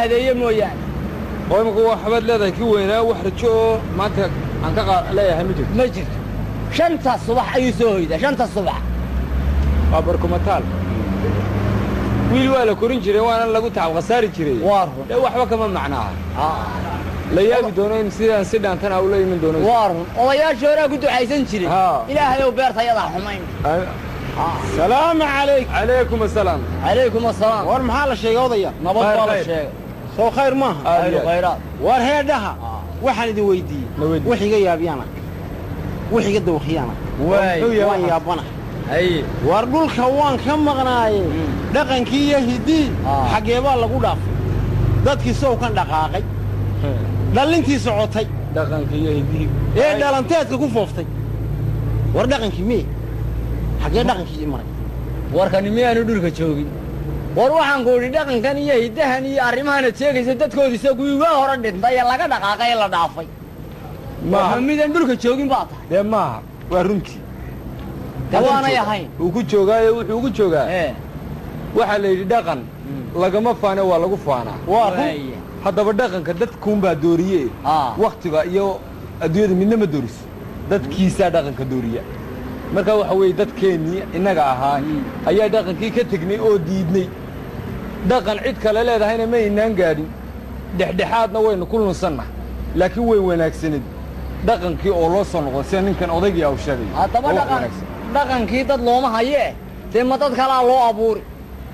hadeeye mooyaane oo imika waxbaad leedahay kii weynaa wax rajo oo maanta aan ka qaa- leeyahay ma jirto ma jirto shanta subax ayuu soo hoydaa shanta subax waa barkumataal wiil waa la korin jiray waana lagu tacab khasaari jiray waa run dee waxba kama macnaaha Aa, la yaabi doono in sidaan si dhaantana ula iman doono waa run odayaashii horaa ku ducaysan jiray Haa. ilaahay ow beerta yadaa xumayn salaamu calayk calaykum asalaam calaykum asalaam war maxaa la sheegay odaya nabad Khayr, baa la khayr. sheegay soo khayr maaha Aad khayru iyo aad. khayraad war heedhaha Aa. waxaan idin weydiiyey Na weydii. wax iga yaabyaana wax iga dawakhiyaana Waay. Muxuu yahay waan waxaa? yaabana haye war dhulka waan ka maqnaaye dhaqankii iyo hiddii Aa. xaggee baa lagu dhaafay dadkii sow kan dhaqaaqay dhallintii socotay dhaqanka iyo hidihii ee dhalanteedka ku fooftay war dhaqankii miye xaggee dhaqankii maray warkani miyaanu dhulka joogin war waxaan ku idhi dhaqankan iyo hiddahan iyo arrimahanad sheegaysa dadkoodisa kuwii waa hore dhintay ee laga dhaqaaqay ee la dhaafay maaha waa midaan dhulka joogin baa tahay dee maaha waa runtii de waanay ahayn wuu ku joogaayo wuxuu ugu joogaa ee waxaa la yidhi dhaqan lagama faane waa lagu faanaa waa run waaya. haddaba dhaqanka dadkuunbaa dooriye Aa. wakhtiga iyo adduunyada midna ma dooriso dadkiisaa dhaqanka dooriya marka waxa weeye dadkeennii innaga ahaa ayaa dhaqankii ka tegnay oo diidnay dhaqan cid kale leedahayna ma aynaan gaadhin dhexdhexaadna waynu ku lunsanna laakiin way wanaagsanid dhaqankii oo loo soo noqdo sida ninkan odaygii au sheegay haddaba oo wax dhaqan wanaagsan. dhaqankii dad looma hayee dee ma dad kalaa loo abuuri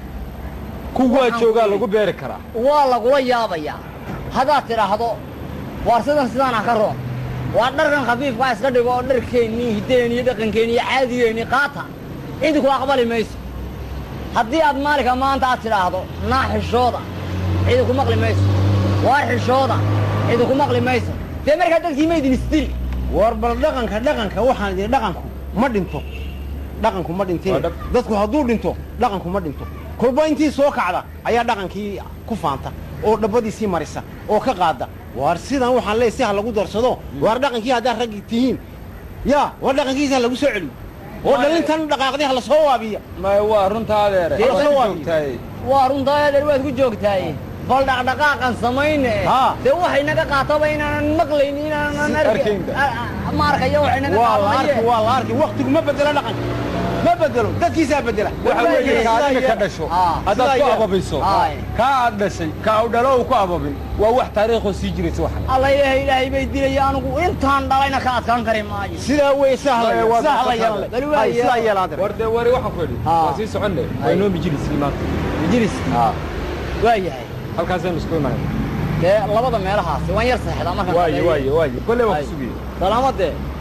kuwaa waxaan joogaa weeye. lagu beeri karaa waa lagula yaabayaa haddaad tidhaahdo waar sidan sidaan ah ka roon waa dharkan khafiifkaa iska dhigo oo dharkeennii hiddeen iyo dhaqankeenni iyo caadigeennii qaata idinku aqbali mayso haddii aad maalinka maanta aad tidhaahdo naa xishooda idinku maqli mayso waar xishooda idinku maqli mayso dee markaa dadkii ma idin isdili war bal dhaqanka dhaqanka waxaan idin dhaqanku ma dhinto dhaqanku ma Waa dhintee dhab. dadku hadduu dhinto dhaqanku ma dhinto kolba intii soo kacda ayaa dhaqankii ku faanta oo dhabbadiisii marisa oo ka qaada war sidan waxaan leeyahay si ha lagu darsado war dhaqankii haddaad raggi tihiin yaa war dhaqankiisa ha lagu soo celiyo oo dhalintan dhaqaaqday ha la soo waabiya maya waa runtaa adeere Dee Waad soo ku waabi. joogtaaye. waa runtaa adeer waad ku joogtaaye bal dhaqdhaqaaqan samayne Haa. dee waxay naga qaataba inaanan maqlayn inaanan Si arkaynba. ma arkayo waxay naga waa la qaatamaye arki waa la arki waktigu ma bedelo dhaqanka ma bedelo dadkiisaa bedela waxa weeye Sidaa kaa adiga ka yeela. dhasho Aa, haddaad sidaa ku yeela. ababiso Aay. kaa aad dhashay kaa u dhalo uu ku ababin waa wax taariikhoo sii jiraysa waxan alla ilaahay ilaahay bay dilaya anigu intaan dhalayna ka adkaan kari maayo sidaa wey sahla Maya, waa sahla dadka yeelan Bal le waa Hay, sidaa yeelan. yeelaan war dee wari waxaan ku idhi Aa. waa sii soconne Ay. waa inoo mijiliskii maanta jiris waa yahay halkaasaynu isku imanayna dee labada meelahaasi waan yar seexdaa markaan waaye shaqeeyo. waaye waaye kolley waan Ay. ku sugayey salaamadee